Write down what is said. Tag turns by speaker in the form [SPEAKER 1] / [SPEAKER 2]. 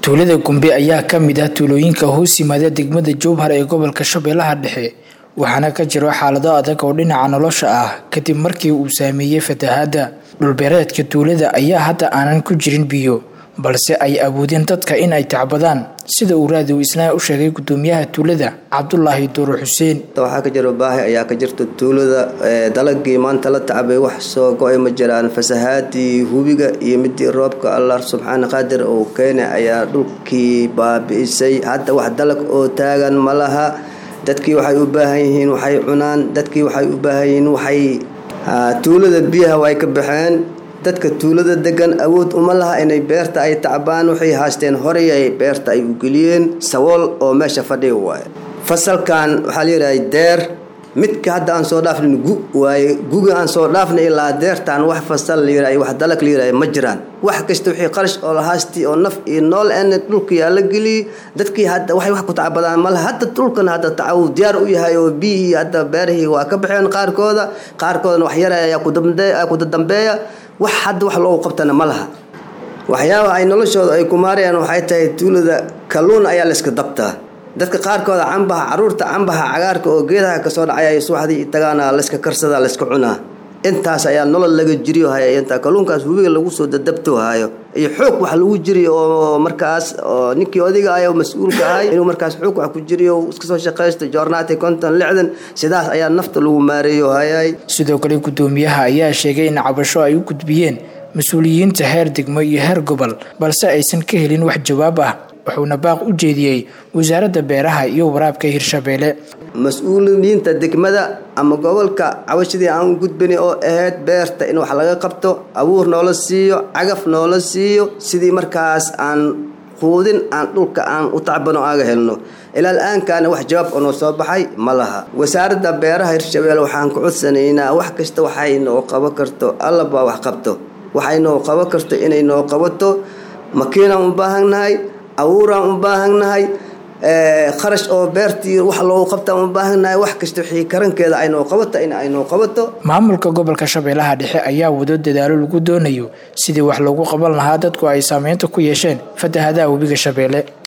[SPEAKER 1] tuulada gumbe ayaa ka mid ah tuulooyinka hoos yimaada degmada jowhar ee gobolka shabeellaha dhexe waxaana ka jiro xaalado adag oo dhinaca nolosha ah kadib markii uu saameeyey fatahaadda dhulbeereedka tuulada ayaa hadda aanan ku jirin biyo balse ay awoodeen dadka in ay tacbadaan sida uu raadiw isnaa u sheegay gudoomiyaha tuulada cabdulaahi duuro xuseen
[SPEAKER 2] waxaa ka jiro baahi ayaa ka jirta tuulada dalagii maanta la tacbay wax soo go-ay ma jiraan fasahaadii hubiga iyo midii roobka allah subxaana qaadir uu keenay ayaa dhulkii baabi'isay hadda wax dalag oo taagan ma laha dadkii waxay u baahan yihiin waxay cunaan dadkii waxay u baahan yihiin waxay tuulada biyaha way ka baxeen dadka tuulada degan awood uma laha inay beerta ay tacbaan waxay haasteen horey ay beerta ay u geliyeen sawool oo meesha fadhiga waaye fasalkan waxaa layidhahay deer midka hadda aan soo dhaafnin gu waaye guga aan soo dhaafnay ilaa deertaan wax fasal layidhahay wax dalag layidhahay ma jiraan wax kasta wixii qarash oo lahaastii oo naf iyo nool en dhulkii aa la geliyey dadkii hadda waxay wax ku tacbadaan malaha hadda dhulkan hadda tacawu diyaar u yahay oo biyihii hadda beerihii waa ka baxeen qaarkooda qaarkoodana wax yara ayaa kudadambeeya wax hadda wax loogu qabtana ma laha waxyaabaha ay noloshooda ay ku maarayaan waxay tahay tuulada kalluun ayaa layska dabtaa dadka qaarkooda cambaha caruurta cambaha cagaarka oo geedaha kasoo dhacay subaxdii tagaana layska karsadaa layska cunaa intaas ayaa nolol laga jiriyo haya intaa kalluunkaas hubiga lagu soo dadabto hayo iyo xoog wax lagu jiriyo oo markaas oo ninkii odiga ah oo mas-uulka ahay inuu markaas xoog wax ku jiriyo iska soo shaqaysto joornaati konton lixdan sidaas ayaa nafta lagu maareeyo hayay
[SPEAKER 1] sidoo kale gudoomiyaha ayaa sheegay in cabasho ay u gudbiyeen mas-uuliyiinta heer degmo iyo heer gobol balse aysan ka helin wax jawaab ah wuxuuna baaq u jeediyey wasaaradda beeraha iyo waraabka hirshabeelle
[SPEAKER 2] mas-uuliyiinta degmada ama gobolka cawashadii aan gudbani oo ahayd beerta in wax laga qabto abuur noola siiyo cagaf noola siiyo sidii markaas aan quudin aan dhulka aan u tacbano aga helno ilaa la-aankaana wax jawaab oo noo soo baxay ma laha wasaaradda beeraha hirshabeelle waxaan ku codsanaynaa wax kasta waxay noo qaban karto allabaa wax qabto waxay noo qaban karto inay noo qabato makiinaan u baahannahay abuuraan u baahannahay kharash oo beertii wax loogu qabtaan u baahannahay wax kasta wixii karankeeda aynoo qabato in aynoo qabato
[SPEAKER 1] maamulka gobolka shabeellaha dhexe ayaa wado dadaalo lagu doonayo sidii wax loogu qaban lahaa dadku ay saameynta ku yeesheen fatahadaha webiga shabeelle